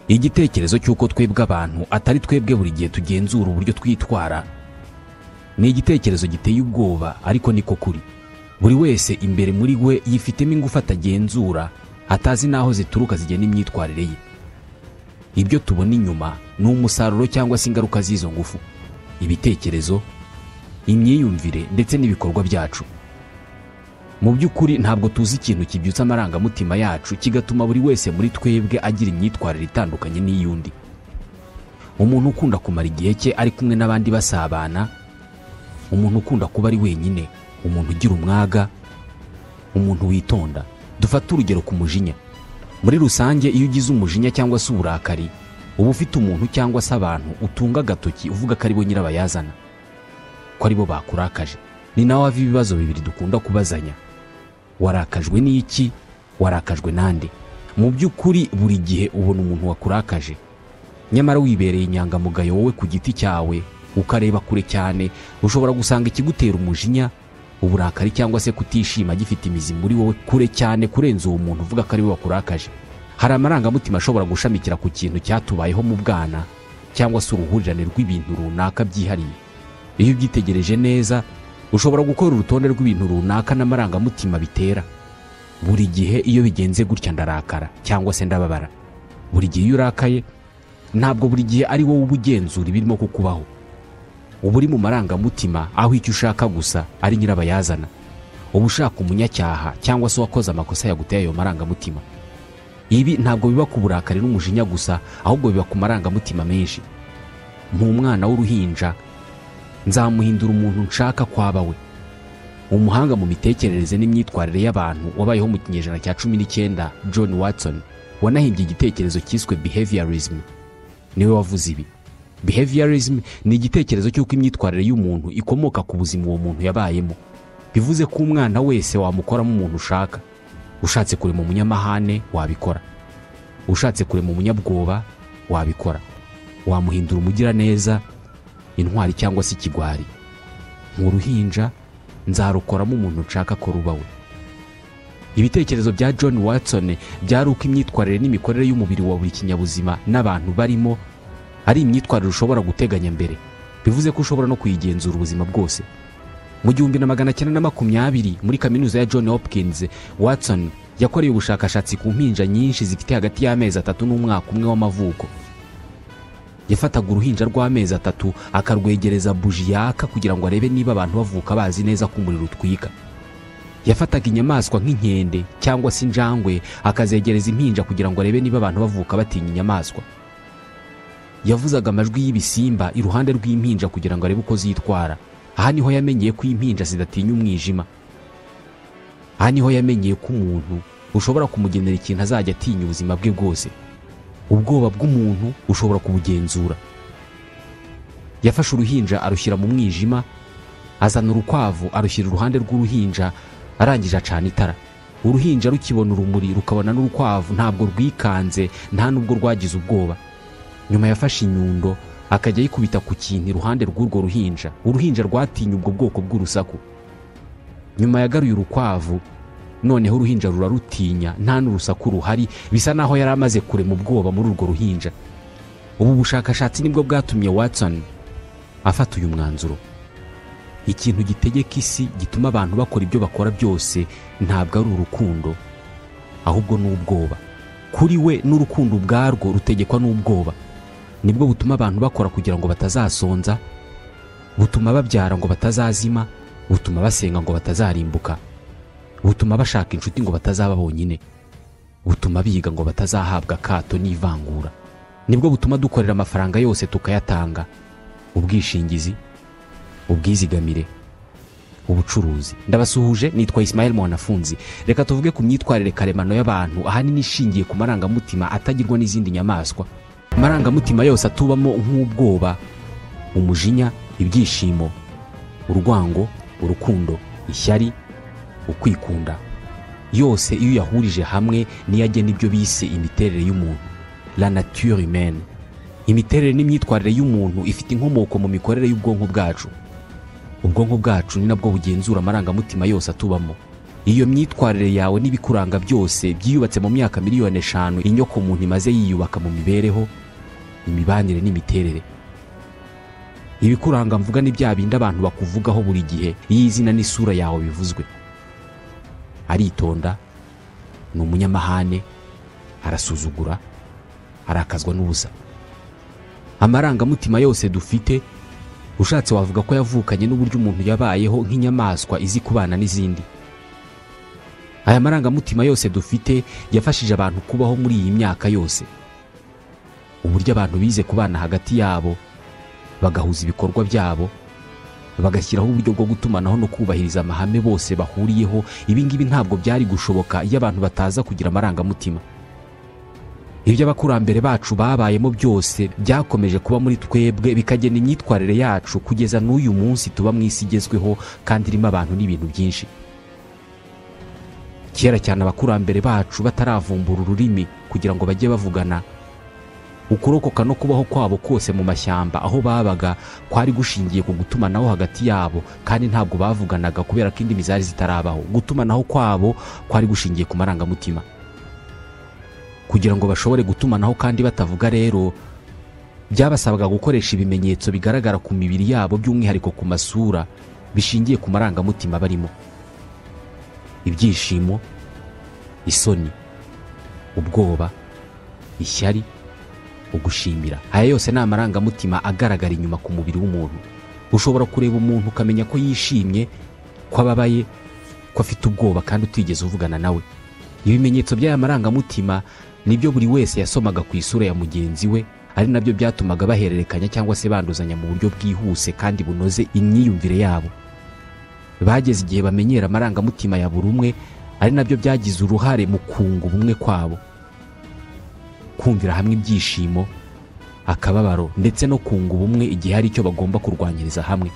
igitekerezo cy'uko twebwe abantu atari twebwe buri gihe tugenzura uburyo twitwara ni igitekerezo giteye ubwoba ariko niko kuri buri wese imbere muri we yifitemo ingufu atagenzura atazi n'aho zituruka zigena imyitwarire ye ibyo tubona inyuma ni umusaruro cyangwa se ingaruka z'izo ngufu ibitekerezo imyiyumvire ndetse n'ibikorwa byacu mu by'ukuri ntabwo tuzi ikintu kibyutsa amarangamutima yacu kigatuma buri wese muri twebwe agira imyitwarire itandukanye n'iy'undi umuntu ukunda kumara igihe cye ari kumwe n'abandi basabana umuntu ukunda kuba ari wenyine umuntu ugira umwaga umuntu witonda dufate urugero ku mujinya muri rusange iyo ugize umujinya cyangwa se uburakari uba ufite umuntu cyangwa se abantu utunga agatoki uvuga ko ari bo nyirabayazana ko ari bo bakurakaje ni nawe hava ibibazo bibiri dukunda kubazanya warakajwe n'iki warakajwe n'ande mu by'ukuri buri gihe ubona umuntu wakurakaje nyamara wibereye inyangamugayo wowe ku giti cyawe ukareba kure cyane ushobora gusanga ikigutera umujinya uburakari cyangwa se kutishima gifite imizi muri wowe kure cyane kurenza uwo muntu uvuga ko ari we wakurakaje hari amarangamutima ashobora gushamikira ku kintu cyatubayeho mu bwana cyangwa se uruhurirane rw'ibintu runaka byihariye iyo ubyitegereje neza ushobora gukora urutonde rw'ibintu runaka n'amarangamutima bitera buri gihe iyo bigenze gutya ndarakara cyangwa se ndababara buri gihe iyo urakaye ntabwo buri gihe ari wowe uba ugenzura ibirimo kukubaho uba uri mu marangamutima aho icyo ushaka gusa ari nyirabayazana uba ushaka umunyacyaha cyangwa se uwakoze amakosa yaguteye ayo marangamutima ibi ntabwo biba ku burakari n'umujinya gusa ahubwo biba ku marangamutima menshi nk'umwana w'uruhinja nzamuhindura umuntu nshaka kwaba we umuhanga mu mitekerereze n'imyitwarire y'abantu wabayeho mu kinyejana cya cumi n'icyenda john watson wanahimbye igitekerezo cyiswe behaviorism niwe wavuze ibi behaviorism ni igitekerezo cy'uko imyitwarire y'umuntu ikomoka ku buzima uwo muntu yabayemo bivuze ko umwana wese wamukoramo umuntu ushaka ushatse kurema umunyamahane wabikora ushatse kurema umunyabwoba wabikora wamuhindura umugiraneza intwari cyangwa se ikigwari mu ruhinja nzarukoramo umuntu nshaka ko ruba we ibitekerezo bya john watson byari uko imyitwarire n'imikorere y'umubiri wa buri kinyabuzima n'abantu barimo ari imyitwarire ushobora guteganya mbere bivuze ko ushobora no kuyigenzura ubuzima bwose mu gihumbi na magana cyenda na makumyabiri muri kaminuza ya john hopkins watson yakoreye ubushakashatsi ku mpinja nyinshi zifite hagati y'amezi atatu n'umwaka umwe w'amavuko yafataga uruhinja rw'amezi atatu akarwegereza buji yaka kugira ngo arebe niba abantu bavuka bazi neza ko umuriro utwika yafataga inyamaswa nk'inkende cyangwa se injangwe akazegereza impinja kugira ngo arebe niba abantu bavuka batinya inyamaswa yavuzaga amajwi y'ibisimba iruhande rw'impinja kugira ngo arebe uko zitwara aha niho yamenyeye ko impinja zidatinya umwijima aha niho yamenyeye ko umuntu ushobora kumugenera ikintu azajya atinya ubuzima bwe bwose ubwoba bw'umuntu ushobora kubugenzura yafashe uruhinja arushyira mu mwijima azana urukwavu arushyira iruhande rw'uruhinja arangije acana itara uruhinja rukibona urumuri rukabona n'urukwavu ntabwo rwikanze nta n'ubwo rwagize ubwoba nyuma yafashe inyundo akajya ayikubita ku kintu iruhande rw'urwo ruhinja uruhinja rwatinye ubwo bwoko bw'urusaku nyuma yagaruye urukwavu noneho uruhinja rurarutinya nta n'urusaku ruhari bisa naho yari amaze kurema ubwoba muri urwo ruhinja ubu bushakashatsi nibwo bwatumye watson afata uyu mwanzuro ikintu gitegeka isi gituma abantu bakora ibyo bakora byose ntabwo ari urukundo ahubwo ni ubwoba kuri we n'urukundo ubwarwo rutegekwa n'ubwoba nibwo butuma abantu bakora kugira ngo batazasonza butuma babyara ngo batazazima butuma basenga ngo batazarimbuka butuma bashaka inshuti ngo batazaba bonyine butuma biga ngo batazahabwa akato n'ivangura nibwo butuma dukorera amafaranga yose tukayatanga ubwishingizi ubwizigamire ubucuruzi ndabasuhuje nitwa Ismael mwanafunzi reka tuvuge ku myitwarire karemano y'abantu ahanini ishingiye ku marangamutima atagirwa n'izindi nyamaswa amarangamutima yose atubamo nk'ubwoba umujinya ibyishimo urwango urukundo ishyari ukwikunda yose iyo uyahurije hamwe niyo agena ibyo bise imiterere y'umuntu la nature humaine imiterere n'imyitwarire y'umuntu ifite inkomoko mu mikorere y'ubwonko bwacu ubwonko bwacu ni nabwo bugenzura amarangamutima yose atubamo iyo myitwarire yawe n'ibikuranga byose byiyubatse mu myaka miliyoni eshanu inyoko muntu imaze yiyubaka mu mibereho imibanire n'imiterere ibikuranga mvuga ni bya bindi abantu bakuvugaho buri gihe iyo izina n'isura yawe bivuzwe aritonda ni umunyamahane arasuzugura arakazwa n'ubusa amarangamutima yose dufite ushatse wavuga ko yavukanye n'uburyo umuntu yabayeho nk'inyamaswa izi kubana n'izindi aya marangamutima yose dufite yafashije abantu kubaho muri iyi myaka yose uburyo abantu bize kubana hagati yabo bagahuza ibikorwa byabo bagashyiraho uburyo bwo gutumanaho no kubahiriza amahame bose bahuriyeho ibi ngibi ntabwo byari gushoboka iyo abantu bataza kugira amarangamutima ibyo abakurambere bacu babayemo byose byakomeje kuba muri twebwe bikagena imyitwarire yacu kugeza n'uyu munsi tuba mu isi igezweho kandi irimo abantu n'ibintu byinshi kera cyane abakurambere bacu bataravumbura ururimi kugira ngo bajye bavugana ukurokoka no kubaho kwabo kose mu mashyamba aho babaga kwari gushingiye ku gutumanaho hagati yabo kandi ntabwo bavuganaga kubera ko indimi zari zitarabaho gutumanaho kwabo kwari gushingiye ku marangamutima kugira ngo bashobore gutumanaho kandi batavuga rero byabasabaga gukoresha ibimenyetso bigaragara ku mibiri yabo by'umwihariko ku masura bishingiye ku marangamutima barimo ibyishimo isoni ubwoba ishyari ugushimira aya yose ni amarangamutima agaragara inyuma ku mubiri w'umuntu ushobora kureba umuntu ukamenya ko yishimye ko ababaye ko afite ubwoba kandi utigeze uvugana nawe ibimenyetso by'aya marangamutima nibyo buri wese yasomaga ku isura ya mugenzi we ari nabyo byatumaga bahererekanya cyangwa se banduzanya mu buryo bwihuse kandi bunoze imyiyumvire yabo bageze igihe bamenyera amarangamutima ya buri umwe ari nabyo byagize uruhare mu kunga ubumwe kwabo kumvira hamwe ibyishimo akababaro ndetse no kunga ubumwe igihe hari icyo bagomba kurwanyiriza hamwe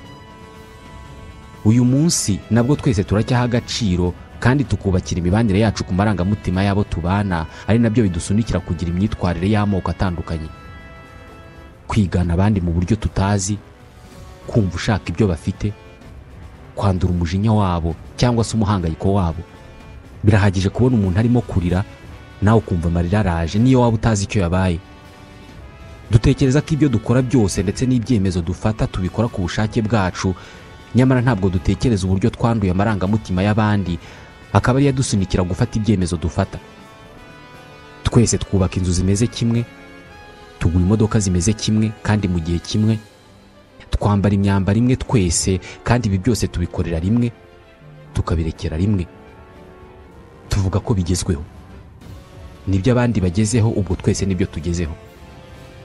uyu munsi nabwo twese turacyaha agaciro kandi tukubakira imibanire yacu ku marangamutima y'abo tubana ari nabyo bidusunikira kugira imyitwarire y'amoko atandukanye kwigana abandi mu buryo tutazi kumva ushaka ibyo bafite kwandura umujinya wabo cyangwa se umuhangayiko wabo birahagije kubona umuntu arimo kurira nawe ukumva amarira araje niyo waba utazi icyo yabaye dutekereza ko ibyo dukora byose ndetse n'ibyemezo dufata tubikora ku bushake bwacu nyamara ntabwo dutekereza uburyo twanduye amarangamutima y'abandi akaba ariyo adusunikira gufata ibyemezo dufata twese twubaka inzu zimeze kimwe tugura imodoka zimeze kimwe kandi mu gihe kimwe twambara imyambaro imwe twese kandi ibi byose tubikorera rimwe tukabirekera rimwe tuvuga ko bigezweho nibyo abandi bagezeho ubwo twese nibyo tugezeho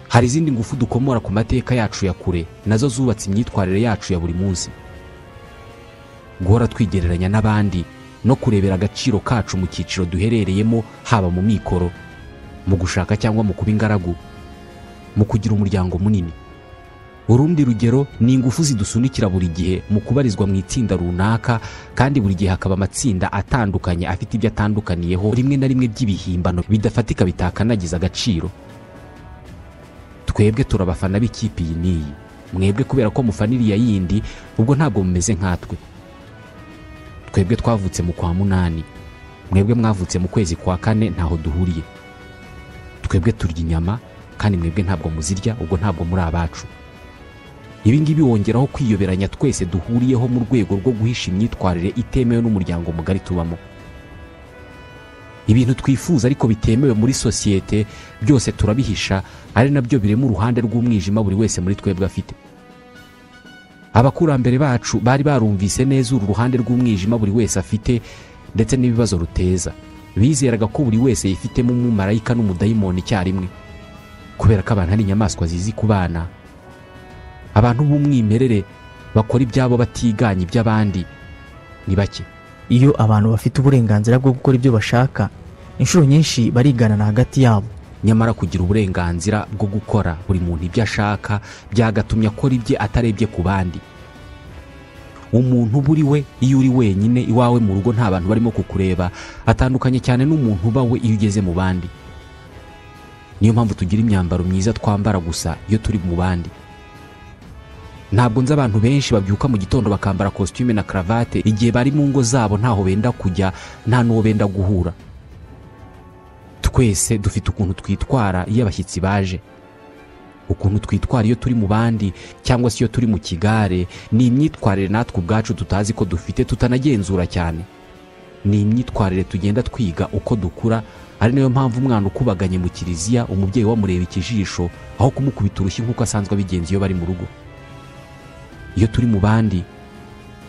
hari izindi ngufu dukomora ku mateka yacu ya kure nazo zubatse imyitwarire yacu ya buri munsi guhora twigereranya n'abandi no kurebera agaciro kacu mu cyiciro duherereyemo haba mu mikoro mu gushaka cyangwa mu kuba ingaragu mu kugira umuryango munini urundi rugero ni ingufu zidusunikira buri gihe mu kubarizwa mu itsinda runaka kandi buri gihe hakaba amatsinda atandukanye afite ibyo atandukaniyeho rimwe na rimwe by'ibihimbano bidafatika bitakanagiza agaciro twebwe turabafana b'ikipe iyi n'iyi mwebwe kubera ko mufana iriya yindi ubwo ntabwo mumeze nkatwe twebwe twavutse mu kwa munani mwebwe mwavutse mu kwezi kwa kane ntaho duhuriye twebwe turya inyama kandi mwebwe ntabwo muzirya ubwo ntabwo muri abacu ibi ngibi wongeraho kwiyoberanya twese duhuriyeho mu rwego rwo guhisha imyitwarire itemewe n'umuryango mugari tubamo ibintu twifuza ariko bitemewe muri sosiyete byose turabihisha ari nabyo birema uruhande rw'umwijima buri wese muri twebwe afite abakurambere bacu bari barumvise neza uru ruhande rw'umwijima buri wese afite ndetse n'ibibazo ruteza bizeraga ko buri wese yifitemo umumarayika n'umudayimoni icyarimwe kubera ko abantu ari inyamaswa zizi ku bana abantu b'umwimerere bakora ibyabo batiganye iby'abandi ni bake iyo abantu bafite uburenganzira bwo gukora ibyo bashaka inshuro nyinshi bariganana hagati yabo nyamara kugira uburenganzira bwo gukora buri muntu ibyo ashaka byagatumye akora ibye atarebye ku bandi umuntu uba uri we iyo uri wenyine iwawe mu rugo nta bantu barimo kukureba atandukanye cyane n'umuntu uba we iyo ugeze mu bandi niyo mpamvu tugira imyambaro myiza twambara gusa iyo turi mu bandi ntabwo nzi abantu benshi babyuka mu gitondo bakambara kositime na karavate igihe bari mu ngo zabo ntaho benda kujya nta n'uwo benda guhura twese dufite ukuntu twitwara iyo abashyitsi baje ukuntu twitwara iyo turi mu bandi cyangwa se iyo turi mu kigare ni imyitwarire natwe ubwacu tutazi ko dufite tutanagenzura cyane ni imyitwarire tugenda twiga uko dukura ari nayo mpamvu umwana ukubaganye mu kiliziya umubyeyi wamureba ikijisho aho kumukubita urushyi nk'uko asanzwe abigenza iyo bari mu rugo iyo turi mu bandi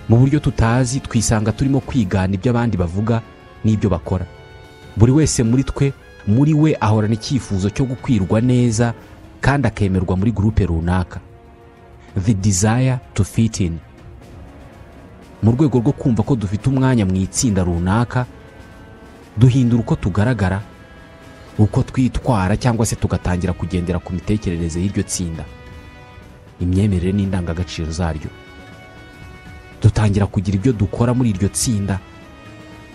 mu buryo tutazi twisanga turimo kwigana ibyo abandi bavuga n'ibyo bakora buri wese muri twe muri we ahorana icyifuzo cyo gukwirwa neza kandi akemerwa muri gurupe runaka the desire to fit in mu rwego rwo kumva ko dufite umwanya mu itsinda runaka duhindura uko tugaragara uko twitwara cyangwa se tugatangira kugendera ku mitekerereze y'iryo tsinda imyemerere n'indangagaciro zaryo dutangira kugira ibyo dukora muri iryo tsinda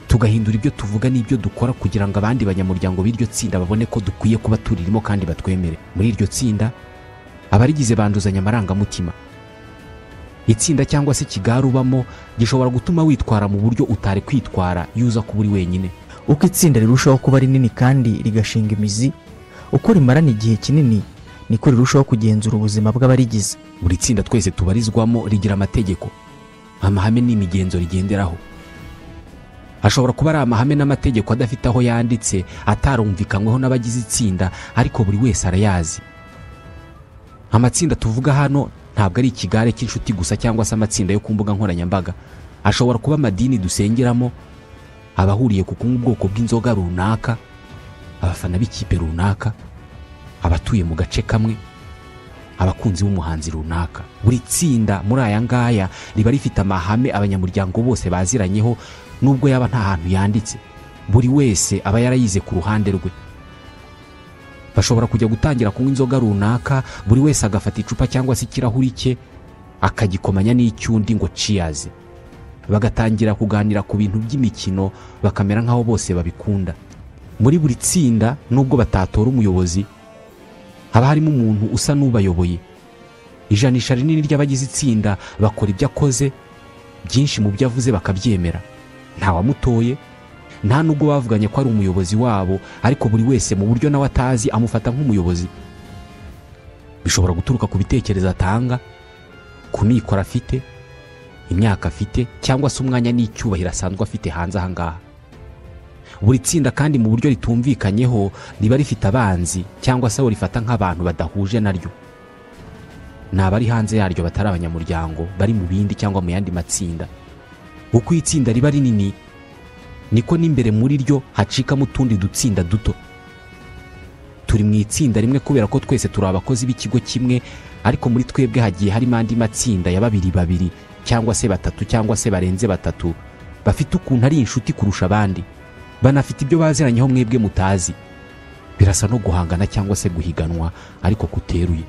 tugahindura ibyo tuvuga n'ibyo dukora kugira ngo abandi banyamuryango b'iryo tsinda babone ko dukwiye kuba turirimo kandi batwemere muri iryo tsinda abarigize banduzanya amarangamutima itsinda cyangwa se ikigare ubamo gishobora gutuma witwara mu buryo utari kwitwara iyo uza kuba uri wenyine uko itsinda rirushaho kuba rinini kandi rigashinga imizi uko rimarana igihe kinini niko rirushaho kugenzura ubuzima bw'abarigize buri tsinda twese tubarizwamo rigira amategeko amahame n'imigenzo rigenderaho ashobora kuba ari amahame n'amategeko adafite aho yanditse atarumvikanyweho n'abagize itsinda ariko buri wese arayazi amatsinda tuvuga hano ntabwo ari ikigare cy'inshuti gusa cyangwa se amatsinda yo ku mbuga nkoranyambaga ashobora kuba amadini dusengeramo abahuriye ku kunywa ubwoko bw'inzoga runaka abafana b'ikipe runaka abatuye mu gace kamwe abakunzi b'umuhanzi runaka buri tsinda muri aya ngaya riba rifite amahame abanyamuryango bose baziranyeho nubwo yaba nta hantu yanditse buri wese aba yarayize ku ruhande rwe bashobora kujya gutangira kunywa inzoga runaka buri wese agafata icupa cyangwa se ikirahuri cye akagikomanya n'icy'undi ngo ciyaze bagatangira kuganira ku bintu by'imikino bakamera nk'aho bose babikunda muri buri tsinda nubwo batatora umuyobozi haba harimo umuntu usa n'ubayoboye ijanisha rinini ry'abagize itsinda bakora ibyo akoze byinshi mu byo avuze bakabyemera ntawamutoye nta nubwo bavuganye ko ari umuyobozi wabo ariko buri wese mu buryo nawe atazi amufata nk'umuyobozi bishobora guturuka ku bitekerezo atanga ku mikoro afite imyaka afite cyangwa se umwanya n'icyubahiro asanzwe afite hanze aha ngaha buri tsinda kandi mu buryo ritumvikanyeho riba rifite abanzi cyangwa se abo rifata nk'abantu badahuje naryo ni abari hanze yaryo batari abanyamuryango bari mu bindi cyangwa mu yandi matsinda uko itsinda riba rinini niko n'imbere muri ryo hacikamo utundi dutsinda duto turi mu itsinda rimwe kubera ko twese turi abakozi b'ikigo kimwe ariko muri twebwe hagiye harimo andi matsinda ya babiri babiri cyangwa se batatu cyangwa se barenze batatu bafite ukuntu ari inshuti kurusha abandi banafite ibyo baziranyeho mwebwe mutazi birasa no guhangana cyangwa se guhiganwa ariko kuteruye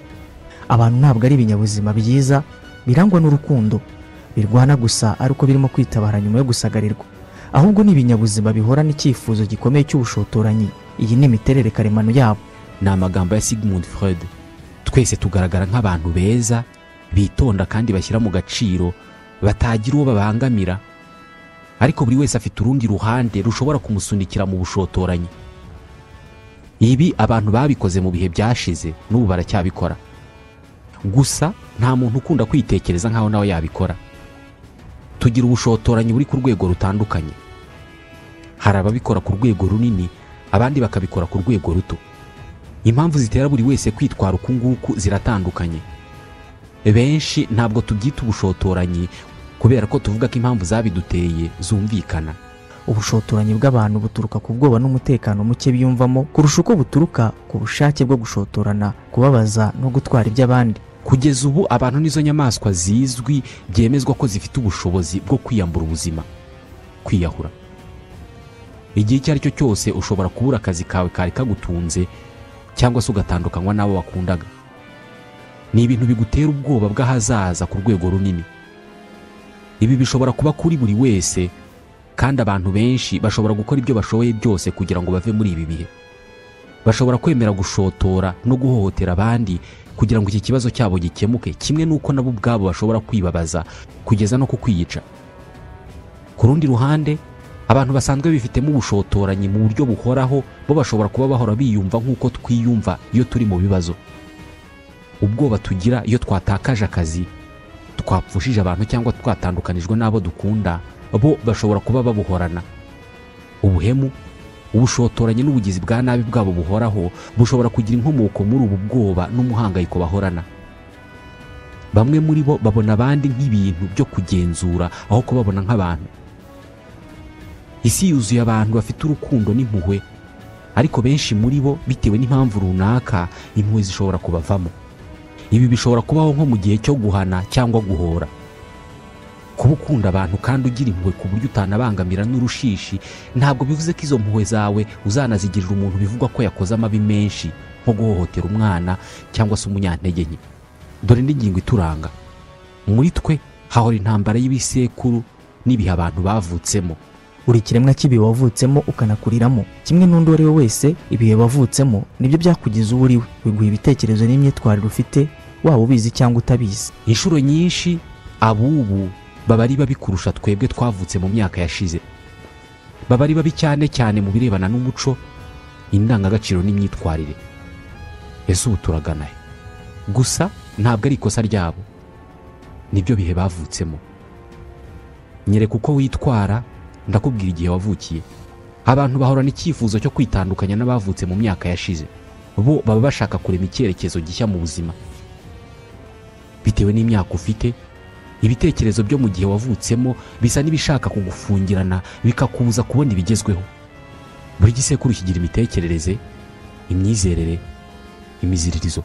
abantu ntabwo ari ibinyabuzima byiza birangwa n'urukundo birwana gusa ari uko birimo kwitabara nyuma yo gusagarirwa ahubwo ni ibinyabuzima bihorana icyifuzo gikomeye cy'ubushotoranyi iyi ni imiterere karemano yabo ni amagambo ya sigmund freud twese tugaragara nk'abantu beza bitonda kandi bashyira mu gaciro batagira uwo babangamira ariko buri wese afite urundi ruhande rushobora kumusunikira mu bushotoranyi ibi abantu babikoze mu bihe byashize n'ubu baracyabikora gusa nta muntu ukunda kwitekereza nk'aho nawe yabikora tugira ubushotoranyi buri ku rwego rutandukanye hari ababikora ku rwego runini abandi bakabikora ku rwego ruto impamvu zitera buri wese kwitwara uku nguku ziratandukanye benshi ntabwo tubyita ubushotoranyi kubera ko tuvuga ko impamvu zabiduteye zumvikana ubushotoranyi bw'abantu buturuka ku bwoba n'umutekano muke biyumvamo kurusha uko buturuka ku bushake bwo gushotorana kubabaza no gutwara iby'abandi kugeza ubu abantu nizo nyamaswa zizwi byemezwa ko zifite ubushobozi bwo kwiyambura ubuzima kwiyahura igihe icyo ari cyo cyose ushobora kubura akazi kawe kari kagutunze cyangwa se ugatandukanywa n'abo wakundaga ni ibintu bigutera ubwoba bw'ahazaza ku rwego runini ibi bishobora kuba kuri buri wese kandi abantu benshi bashobora gukora ibyo bashoboye byose kugira ngo bave muri ibi bihe bashobora kwemera gushotora no guhohotera abandi kugira ngo iki kibazo cyabo gikemuke kimwe n'uko nabo ubwabo bashobora kwibabaza kugeza no kukwiyica ku rundi ruhande abantu basanzwe bifitemo ubushotoranyi mu buryo buhoraho bo bashobora kuba bahora biyumva nk'uko twiyumva iyo turi mu bibazo ubwoba tugira iyo twatakaje akazi twapfushije abantu cyangwa twatandukanijwe n'abo dukunda bo bashobora kuba babuhorana ubuhemu ubushotoranyi n'ubugizi bwa nabi bwabo buhoraho bushobora kugira inkomoko muri ubu bwoba n'umuhangayiko bahorana bamwe muri bo babona abandi nk'ibintu byo kugenzura aho kubabona nk'abantu isi yuzuye abantu bafite urukundo n'impuhwe ariko benshi muri bo bitewe n'impamvu runaka impuhwe zishobora kubavamo ibi bishobora kubaho nko mu gihe cyo guhana cyangwa guhora kuba ukunda abantu kandi ugira impuhwe ku buryo utanabangamira n'urushishi ntabwo bivuze ko izo mpuhwe zawe uzanazigirira umuntu bivugwa ko yakoze amabi menshi nko guhohotera umwana cyangwa se umunyantege nke dore n'ingingo ituranga muri twe hahora intambara y'ibisekuru n'ibihe abantu bavutsemo buri kiremwa cy'ibihe wavutsemo ukanakuriramo kimwe n'undi uwo ari we wese ibihe wavutsemo nibyo byakugize uwo uri we biguha ibitekerezo n'imyitwarire ufite waba ubizi cyangwa utabizi inshuro nyinshi ab'ubu baba ari babi kurusha twebwe twavutse mu myaka yashize baba ari babi cyane cyane mu birebana n'umuco indangagaciro n'imyitwarire ese ubu turagana he gusa ntabwo ari ikosa ryabo nibyo bihe bavutsemo nyereka uko witwara ndakubwira igihe wavukiye abantu bahorana icyifuzo cyo kwitandukanya n'abavutse mu myaka yashize bo baba bashaka kurema icyerekezo gishya mu buzima bitewe n'imyaka ufite ibitekerezo byo mu gihe wavutsemo bisa n'ibishaka kugufungirana bikakubuza kubona ibigezweho buri gisekuru kigira imitekerereze imyizerere imiziririzo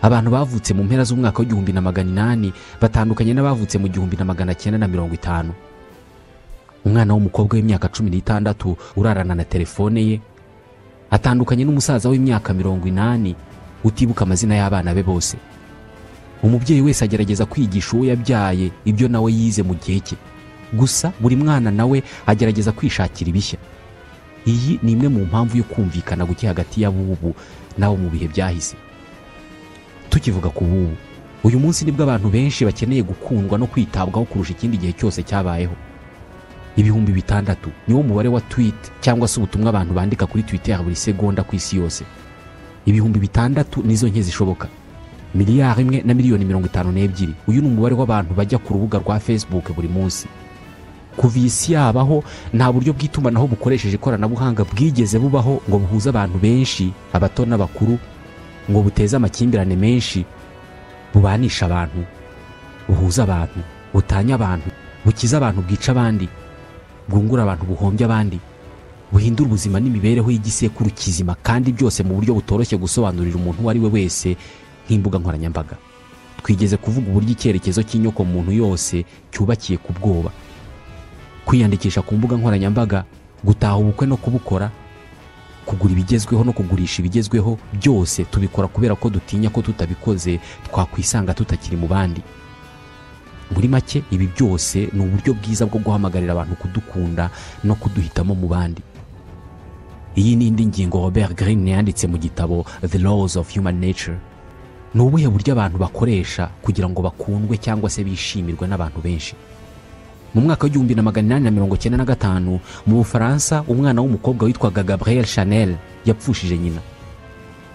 abantu bavutse mu mpera z'umwaka w'igihumbi na magana inani batandukanye n'abavutse mu gihumbi na magana cyenda na mirongo itanu umwana w'umukobwa w'imyaka cumi n'itandatu urarana na telefone ye atandukanye n'umusaza w'imyaka mirongo inani utibuka amazina y'abana be bose umubyeyi wese agerageza kwigisha uwo yabyaye ibyo nawe yize mu gihe cye gusa buri mwana nawe agerageza kwishakira ibishya iyi ni imwe mu mpamvu yo kumvikana guke hagati y'abubu n'abo mu bihe byahise tukivuga ku bubu uyu munsi nibwo abantu benshi bakeneye gukundwa no kwitabwaho kurusha ikindi gihe cyose cyabayeho ibihumbi bitandatu niwo mubare wa twiti cyangwa se ubutumwa abantu bandika kuri twiteri buri segonda ku isi yose ibihumbi bitandatu nizo nke zishoboka miliyari imwe na miliyoni mirongo itanu n'ebyiri uyu ni umubare w'abantu bajya ku rubuga rwa facebook buri munsi kuva iyi si yabaho nta buryo bw'itumanaho bukoresheje ikoranabuhanga bwigeze bubaho ngo buhuze abantu benshi abato n'abakuru ngo buteze amakimbirane menshi bubanisha abantu buhuza abantu butanya abantu bukiza abantu bwica abandi bwungura abantu buhombya abandi buhindura ubuzima n'imibereho y'igisekuru kizima kandi byose mu buryo butoroshye gusobanurira umuntu uwo ari we wese nk'imbuga nkoranyambaga twigeze kuvuga uburyo icyerekezo cy'inyoko muntu yose cyubakiye ku bwoba kwiyandikisha ku mbuga nkoranyambaga gutaha ubukwe no kubukora kugura ibigezweho no kugurisha ibigezweho byose tubikora kubera ko dutinya ko tutabikoze twakwisanga tutakiri mu bandi muri make ibi byose ni uburyo bwiza bwo guhamagarira abantu kudukunda no kuduhitamo mu bandi iyi ni indi ngingo robert Greene yanditse mu gitabo the laws of human nature ni ubuhe buryo abantu bakoresha kugira ngo bakundwe cyangwa se bishimirwe n'abantu benshi mu mwaka w'igihumbi na magana inani na mirongo cyenda na gatanu mu bufaransa umwana w'umukobwa witwaga gabriel chanel yapfushije nyina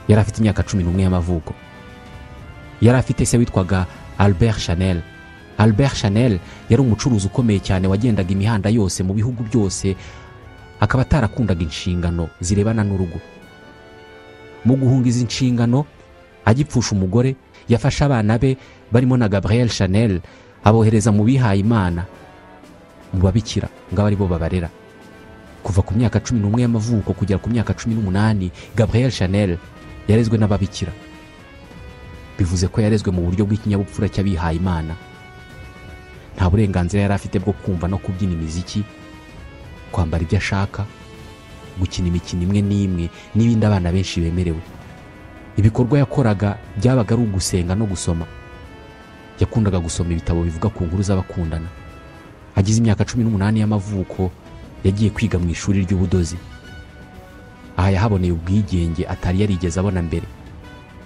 yari afite imyaka cumi n'umwe y'amavuko yari afite se witwaga albert chanel albert chanel yari umucuruzi ukomeye cyane wagendaga imihanda yose mu bihugu byose akaba atarakundaga inshingano zirebana n'urugo mu guhunga izi nshingano agipfusha umugore yafashe abana be barimo na gabriel chanel abohereza mu bihaye imana mu babikira ngo abe aribo babarera kuva ku myaka cumi n'umwe y'amavuko kugera ku myaka cumi n'umunani gabriel chanel yarezwe n'ababikira bivuze ko yarezwe mu buryo bw'ikinyabupfura cy'abihaye imana nta burenganzira yari afite bwo kumva no kubyina imiziki kwambara ibyo ashaka gukina imikino imwe n'imwe n'ibindi abana benshi bemerewe ibikorwa yakoraga byabaga ari ugusenga no gusoma yakundaga gusoma ibitabo bivuga ku nkuru z'abakundana agize imyaka cumi n'umunani y'amavuko yagiye kwiga mu ishuri ry'ubudozi aha yahaboneye ubwigenge atari yarigeze abona mbere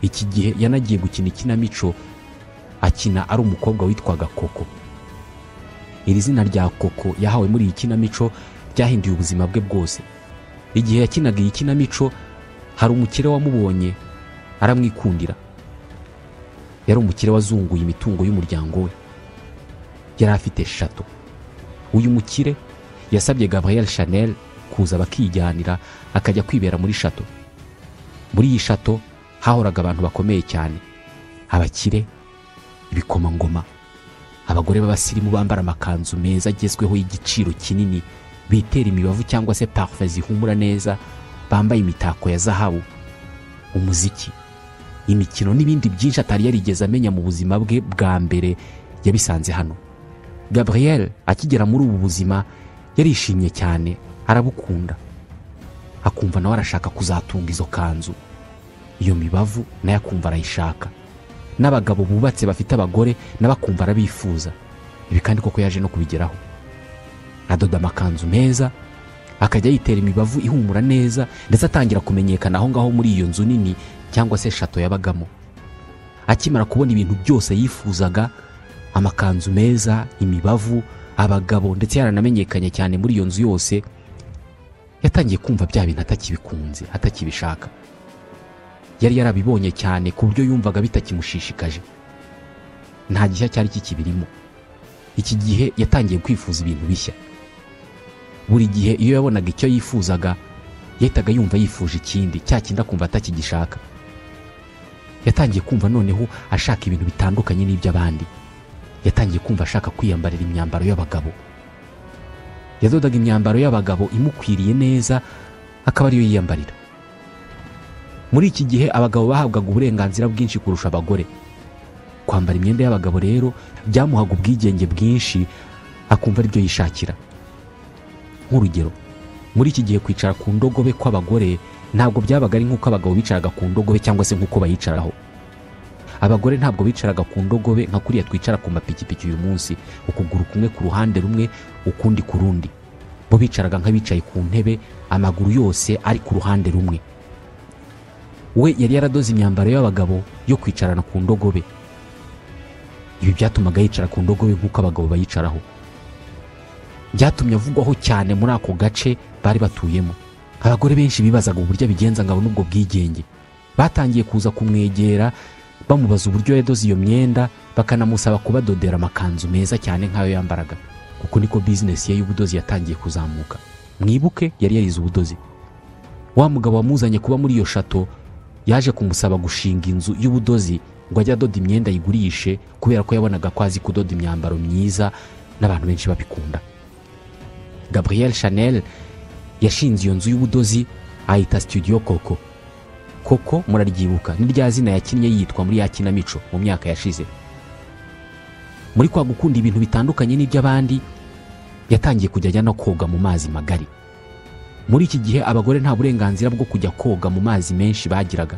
iki gihe yanagiye gukina ikinamico akina ari umukobwa witwaga koko iri zina rya koko yahawe muri iyi kinamico ryahinduye ubuzima bwe bwose igihe yakinaga iyi kinamico hari umukire wamubonye aramwikundira yari umukire wazunguye imitungo y'umuryango we yari afite shato uyu mukire yasabye gabriel chanel kuza bakijyanira akajya kwibera muri shato muri iyi shato hahoraga abantu bakomeye cyane abakire ibikomangoma abagore b'abasirimu bambara amakanzu meza agezweho y'igiciro kinini bitera imibavu cyangwa se parufe zihumura neza bambaye imitako ya zahabu umuziki imikino n'ibindi byinshi atari yarigeze amenya mu buzima bwe bwa mbere yabisanze hano gabriel akigera muri ubu buzima yarishimye cyane arabukunda akumva nawe arashaka kuzatunga izo kanzu iyo mibavu nayo akumva arayishaka n'abagabo bubatse bafite abagore nabo akumva arabifuza ibi kandi koko yaje no kubigeraho adoda amakanzu meza akajya yitera imibavu ihumura neza ndetse atangira kumenyekana aho ngaho muri iyo nzu nini cyangwa se shato yabagamo akimara kubona ibintu byose yifuzaga amakanzu meza imibavu abagabo ndetse yaranamenyekanye cyane muri iyo nzu yose yatangiye kumva bya bintu atakibikunze atakibishaka yari yarabibonye cyane ku buryo yumvaga bitakimushishikaje nta gishya cyari kikibirimo iki gihe yatangiye kwifuza ibintu bishya buri gihe iyo yabonaga icyo yifuzaga yahitaga yumva yifuje ikindi cya kindi akumva atakigishaka yatangiye kumva noneho ashaka ibintu bitandukanye n'iby'abandi yatangiye kumva ashaka kwiyambarira imyambaro y'abagabo yadodaga imyambaro y'abagabo imukwiriye neza akaba ariyo yiyambarira muri iki gihe abagabo bahabwaga uburenganzira bwinshi kurusha abagore kwambara imyenda y'abagabo rero byamuhaga ubwigenge bwinshi akumva aribyo yishakira nk'urugero muri iki gihe kwicara ku ndogobe kw'abagore ntabwo byabaga ari nk'uko abagabo bicaraga ku ndogobe cyangwa se nk'uko bayicaraho abagore ntabwo bicaraga ku ndogobe nka kuriya twicara ku mapikipiki uyu munsi ukuguru kumwe ku ruhande rumwe ukundi ku rundi bo bicaraga nk'abicaye ku ntebe amaguru yose ari ku ruhande rumwe we yari yaradoze imyambaro y'abagabo yo kwicarana ku ndogobe ibi byatumaga yicara ku ndogobe nk'uko abagabo bayicaraho byatumye avugwaho cyane muri ako gace bari batuyemo abagore benshi bibazaga uburyo abigenza ngo abone ubwo bwigenge batangiye kuza kumwegera bamubaza uburyo yadoze iyo myenda bakanamusaba kubadodera amakanzu meza cyane nk'ayo yambaraga kuko niko bizinesi ye y'ubudozi yatangiye kuzamuka mwibuke yari yarize ubudozi wa mugabo wamuzanye kuba muri iyo shato yaje kumusaba gushinga inzu y'ubudozi ngo ajye adoda imyenda ayigurishe kubera ko yabonaga ko azi kudoda imyambaro myiza n'abantu benshi babikunda gabriel chanel yashinze iyo nzu y'ubudozi ayita studio koko koko muraryibuka ni rya zina yakinnye yitwa muri ya kinamico mu myaka yashize muri kwa gukunda ibintu bitandukanye n'iby'abandi yatangiye kujya ajya no koga mu mazi magari muri iki gihe abagore nta burenganzira bwo kujya koga mu mazi menshi bagiraga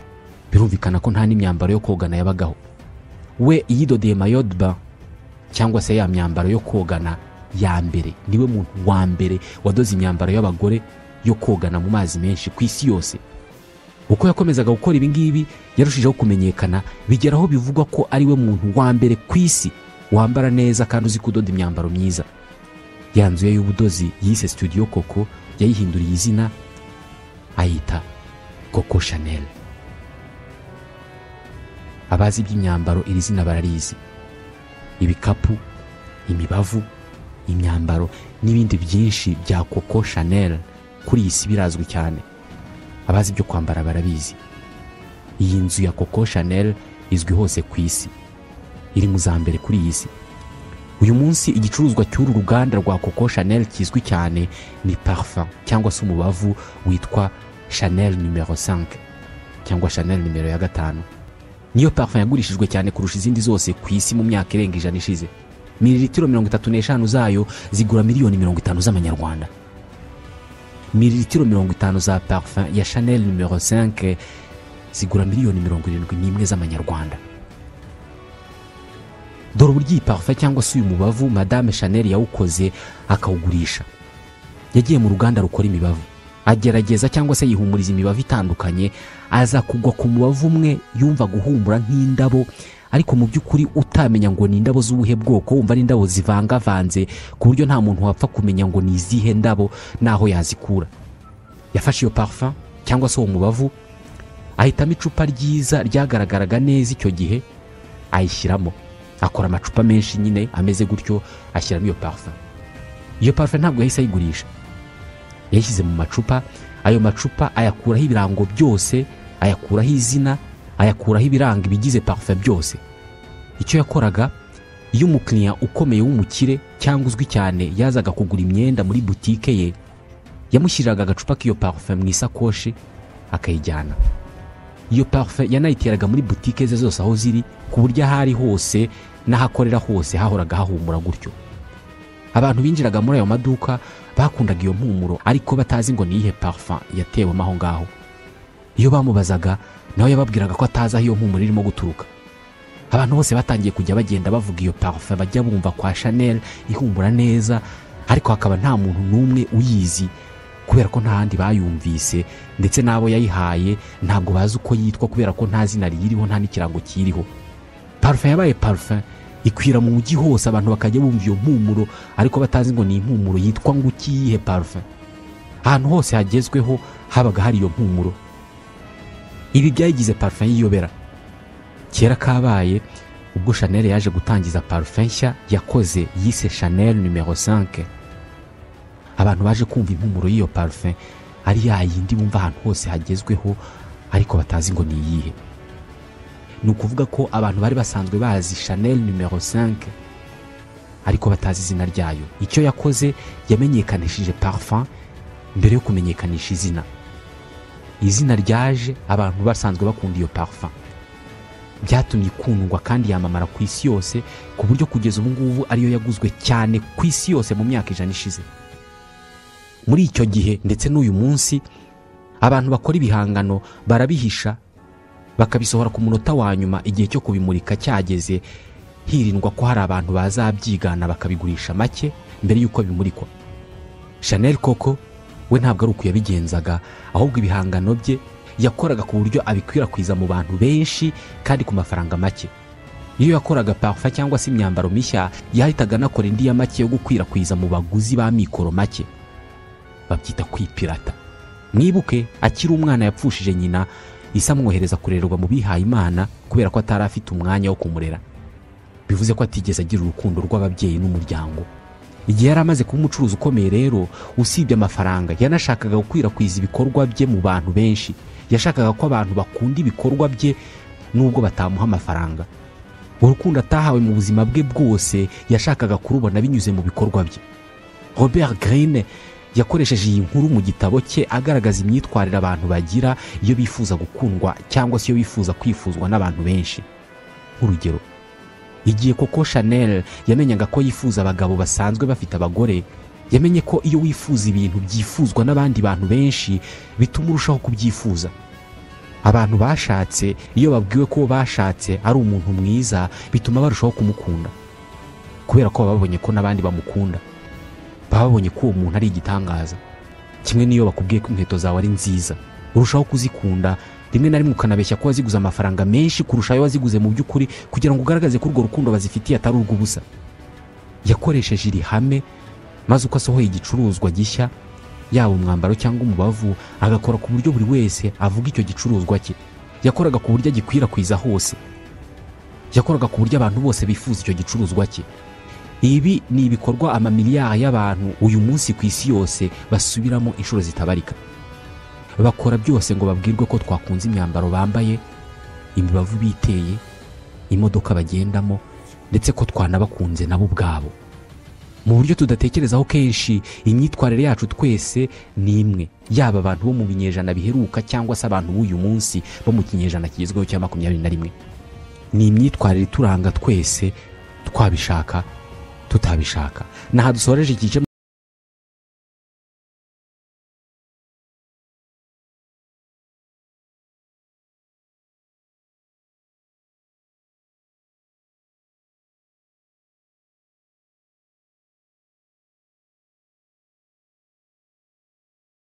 birumvikana ko nta n'imyambaro yo kogana yabagaho we iyidodeye mayodba cyangwa se ya myambaro yo kogana ya mbere niwe muntu wa mbere wadoze imyambaro y'abagore yo kogana mu mazi menshi ku isi yose uko yakomezaga gukora ibi ngibi yarushijeho kumenyekana bigeraho bivugwa ko ari we muntu wa mbere ku isi wambara neza kandi uzi kudoda imyambaro myiza ya nzu ye y'ubudozi yise studio koko yayihinduriye izina ayita koko chanel abazi iby'imyambaro iri zina bararizi ibikapu imibavu imyambaro n'ibindi byinshi bya koko chanel kuri iyi si birazwi cyane abazi ibyo kwambara barabizi iyi nzu ya koko chanel izwi hose ku isi iri mu za mbere kuri iyi si uyu munsi igicuruzwa cy'uru ruganda rwa koko chanel kizwi cyane ni parfum cyangwa se umubavu witwa chanel nimero 5 cyangwa chanel nimero ya gatanu niyo parfum yagurishijwe cyane kurusha izindi zose ku isi mu myaka irenga ijana ishize mililitiro mirongo itatu n'eshanu zayo zigura miliyoni mirongo itanu z'amanyarwanda mililitiro mirongo itanu za parfum ya chanel nimero 5 zigura miliyoni mirongo irindwi n'imwe z'amanyarwanda dore uburyo iyi parfum cyangwa se uyu mubavu madame chanel yawukoze akawugurisha yagiye mu ruganda rukora imibavu agerageza cyangwa se yihumuriza imibavu itandukanye aza kugwa ku mubavu umwe yumva guhumura nk'indabo ariko mu by'ukuri utamenya ngo ni indabo z'ubuhe bwoko wumva ari indabo zivangavanze ku buryo nta muntu wapfa kumenya ngo ni izihe ndabo n'aho yazikura yafashe iyo parfum cyangwa se uwo mubavu ahitamo icupa ryiza ryagaragaraga neza icyo gihe ayishyiramo akora amacupa menshi nyine ameze gutyo ashyiramo iyo parfum iyo parfum ntabwo yahise ayigurisha yayishyize mu macupa ayo macupa ayakuraho ibirango byose ayakuraho izina ayakuraho ibiranga ibigize parfum byose icyo yakoraga iyo umukiriya ukomeye w'umukire cyangwa uzwi cyane yazaga kugura imyenda muri butike ye yamushyiriraga agacupa k'iyo parfum mu isakoshi akayijyana iyo parfum yanayiteraga muri butike ze zose aho ziri ku buryo aho ari hose n'ahakorera hose hahoraga hahumura gutyo abantu binjiraga muri ayo maduka bakundaga iyo mpumuro ariko batazi ngo ni iyihe parfum yatewemo aho ngaho iyo bamubazaga nawe yababwiraga ko atazi aho iyo mpumuro irimo guturuka abantu bose batangiye kujya bagenda bavuga iyo parfum bajya bumva kwa chanel ihumura neza ariko hakaba nta muntu n'umwe uyizi kubera ko nta handi bayumvise ndetse n'abo yayihaye ntabwo bazi uko yitwa kubera ko nta zina riyiriho nta n'ikirango kiriho parfum yabaye parfum ikwira mu mujyi hose abantu bakajya bumva iyo mpumuro ariko batazi ngo ni impumuro yitwa ngo ikiyihe parfum ahantu hose hagezweho habaga hari iyo mpumuro ibi byayigize parfum y'iyobera kera kabaye ubwo chanel yaje gutangiza parfum nshya yakoze yise chanel numero 5 abantu baje kumva impumuro y'iyo parfum ari ya yindi bumva ahantu hose hagezweho ariko batazi ngo ni iyihe ni ukuvuga ko abantu bari basanzwe bazi chanel numero 5 ariko batazi izina ryayo icyo yakoze yamenyekanishije parfum mbere yo kumenyekanisha izina izina ryaje abantu basanzwe bakunda iyo parfum byatumye ikundwa kandi yamamara ku isi yose ku buryo kugeza ubu ngubu ariyo yaguzwe cyane ku isi yose mu myaka ijana ishize muri icyo gihe ndetse n'uyu munsi abantu bakora ibihangano barabihisha bakabisohora ku munota wa nyuma igihe cyo kubimurika cyageze hirindwa ko hari abantu bazabyigana bakabigurisha make mbere y'uko bimurikwa chanel koko we ntabwo ari uko yabigenzaga ahubwo ibihangano bye yakoraga ku buryo abikwirakwiza mu bantu benshi kandi ku mafaranga make iyo yakoraga parfa cyangwa se imyambaro mishya yahitaga anakora indi ya make yo gukwirakwiza mu baguzi ba mikoro make babyita kwipirata mwibuke akiri umwana yapfushije nyina isa amwohereza kurererwa mu bihaye imana kubera ko atari afite umwanya wo kumurera bivuze ko atigeze agira urukundo rw'ababyeyi n'umuryango igihe yari amaze kuba umucuruzi ukomeye rero usibye amafaranga yanashakaga gukwirakwiza ibikorwa bye mu bantu benshi yashakaga ko abantu bakunda ibikorwa bye nubwo batamuha amafaranga urukundo atahawe mu buzima bwe bwose yashakaga kurubona binyuze mu bikorwa bye robert grine yakoresheje iyi nkuru mu gitabo cye agaragaza imyitwarire abantu bagira iyo bifuza gukundwa cyangwa se iyo bifuza kwifuzwa n'abantu benshi nk'urugero igihe koko chanel yamenyaga ko yifuza abagabo basanzwe bafite abagore yamenye ko iyo wifuza ibintu byifuzwa n'abandi bantu benshi bituma urushaho kubyifuza abantu bashatse iyo babwiwe ko bashatse ari umuntu mwiza bituma barushaho kumukunda kubera ko baba babonye ko n'abandi bamukunda baba babonye ko uwo muntu ari igitangaza kimwe n'iyo bakubwiye ko inkweto zawe ari nziza urushaho kuzikunda rimwe na rimwe ukanabeshya ko waziguze amafaranga menshi kurusha ayo waziguze mu by'ukuri kugira ngo ugaragaze ko urwo rukundo bazifitiye atari urw'ubusa yakoresheje iri hame maze uko asohoye igicuruzwa gishya yaba umwambaro cyangwa umubavu agakora ku buryo buri wese avuga icyo gicuruzwa cye yakoraga ku buryo agikwirakwiza hose yakoraga ku buryo abantu bose bifuza icyo gicuruzwa cye ibi ni ibikorwa amamiliyari y'abantu uyu munsi ku isi yose basubiramo inshuro zitabarika bakora byose ngo babwirwe ko twakunze imyambaro bambaye imibavu biteye imodoka bagendamo ndetse ko twanabakunze nabo ubwabo mu buryo tudatekerezaho kenshi imyitwarire yacu twese ni imwe yaba abantu bo mu binyejana biheruka cyangwa se abantu b'uyu munsi bo mu kinyejana kigezweho cya makumyabiri na rimwe ni imyitwarire ituranga twese twabishaka tutabishaka ni aha dusoreje iki gice